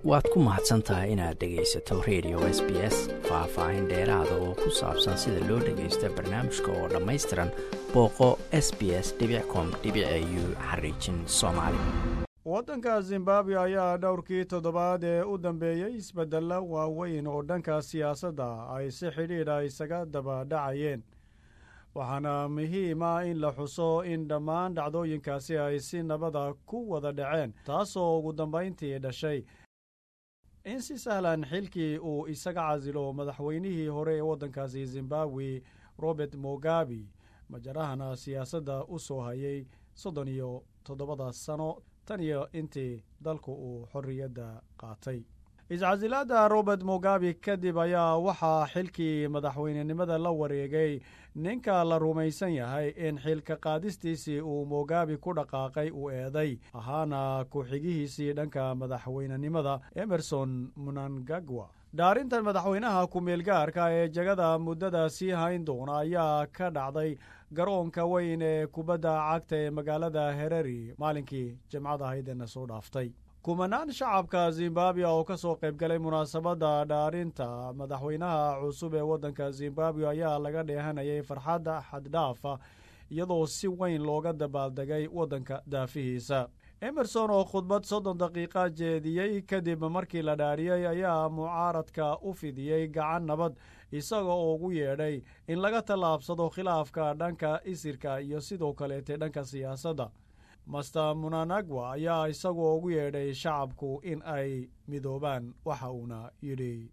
waad ku mahadsan tahay inaad dhegaysato radio s b s faah-faahin dheeraada oo ku saabsan sida loo dhagaysta barnaamijka oo dhammaystiran booqo s b s com u xariijin soomaali waddanka zimbabwe ayaa dhowrkii toddobaad ee u dambeeyey isbeddella waaweyn oo dhanka siyaasadda ay si xidhiidha isaga daba dhacayeen waxaana muhiim ah in la xuso in dhammaan dhacdooyinkaasi ay si nabada ku wada dhaceen taasoo ugu dambayntii dhashay in si sahlan xilkii uu isaga casilo madaxweynihii hore ee waddankaasi zimbabwe robert mogabi majarahana siyaasadda u soo hayay soddon iyo toddobada sano tan iyo intii dalku uu xorriyadda qaatay iscasilaadda robert mogabi kadib ayaa waxaa xilkii madaxweynenimada la wareegay ninka la rumaysan yahay in xilka qaadistiisii uu mogabi ku dhaqaaqay uu eeday ahaana ku-xigihiisii dhanka madaxweynenimada emerson munangagwa dhaarintan madaxweynaha ku-meelgaarka ee jegada muddada sii hayn doona ayaa ka dhacday garoonka weyn ee kubadda cagta ee magaalada hereri maalinkii jimcada haydena soo dhaaftay kumanaan shacabka zimbabwe oo ka soo qaybgalay munaasabadda dhaarinta madaxweynaha cusub ee waddanka zimbabwe ayaa laga dheehanayay farxadda xaddhaafa iyadoo si weyn looga dabaaldegay waddanka daafihiisa emerson oo khudbad soddon daqiiqa jeediyey kadib markii la dhaariyey ayaa mucaaradka u fidiyey gacan nabad isaga oo ugu yeedhay in laga tallaabsado khilaafka dhanka isirka iyo sidoo kaleete dhanka siyaasadda master munanagwa ayaa isagoo ugu yeedhay shacabku in ay midoobaan waxa uuna yidhi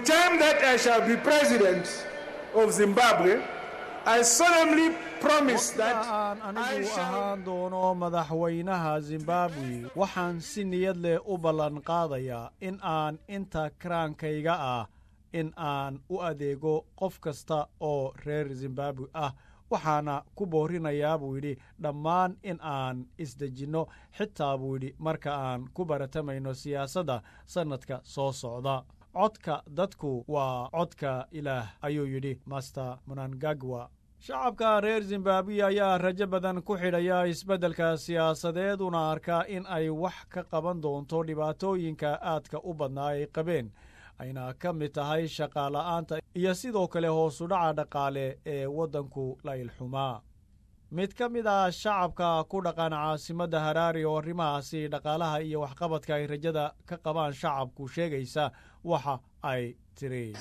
aan anigu ahaan doono madaxweynaha zimbabwe waxaan si niyad leh u ballan qaadayaa in aan inta karaankayga ah in aan u adeego qof kasta oo reer zimbabwe ah waxaana ku boorinayaa buu yidhi dhammaan in aan isdejinno xitaa buu yidhi marka aan ku baratamayno siyaasadda sannadka soo socda codka dadku waa codka ilaah ayuu yidhi master munangagwa shacabka reer zimbabwe ayaa rajo badan ku xidhaya isbeddelka siyaasadeed una arkaa in ay wax ka qaban doonto dhibaatooyinka aadka u badnaa ay qabeen ayna ka mid tahay shaqaala'aanta iyo sidoo kale hoosudhaca dhaqaale ee waddanku la ilxumaa mid ka mid ah shacabka ku dhaqan caasimadda haraari oo arrimahaasi dhaqaalaha iyo waxqabadka ay rajada ka qabaan shacabku sheegaysa waxa ay tiri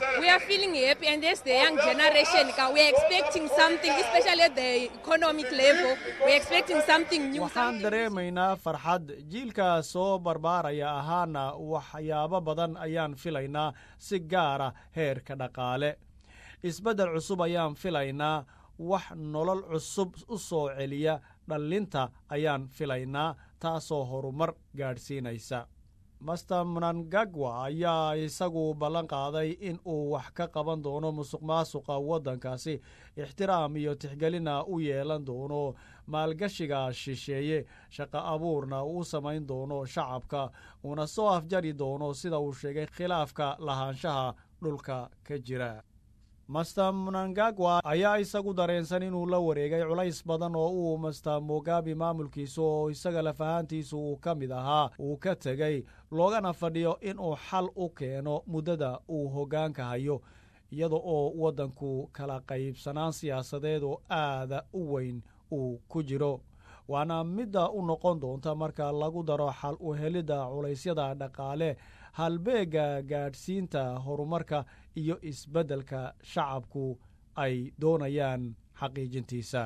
waxaan dareemaynaa farxad jiilka soo barbaaraya ahaana waxyaabo badan ayaan filaynaa si gaara heerka dhaqaale isbeddel cusub ayaan filaynaa wax nolol cusub u soo celiya dhallinta ayaan filaynaa taasoo horumar gaadhsiinaysa master munangagwa ayaa isagu ballan qaaday in uu wax ka qaban doono musuq maasuqa waddankaasi ixtiraam iyo tixgelina u yeelan doono maalgashiga shisheeye shaqo abuurna uu samayn doono shacabka uuna soo afjari doono sida uu sheegay khilaafka lahaanshaha dhulka ka jira master munangagwa ayaa isagu dareensan inuu la wareegay culays badan oo uu master mogabi maamulkiisu oo isaga lafahaantiisu uu ka mid ahaa uu ka tegey loogana fadhiyo inuu xal u keeno muddada uu hoggaanka hayo iyada oo waddanku kala qaybsanaan siyaasadeed oo aada u weyn uu ku jiro waana midda u noqon doonta marka lagu daro xal u helidda culaysyada dhaqaale halbeegga gaadhsiinta horumarka iyo isbeddelka shacabku ay doonayaan xaqiijintiisa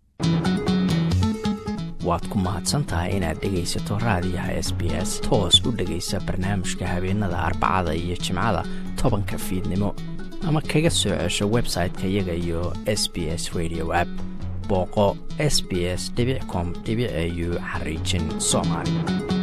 waad ku mahadsantahay inaad dhegaysato raadiyaha s b s toos u dhegaysa barnaamijka habeenada arbacada iyo jimcada tobanka fiidnimo ama kaga soo cesho website-ka iyaga iyo s b s radio app booqo s b s com au xariijin soomaali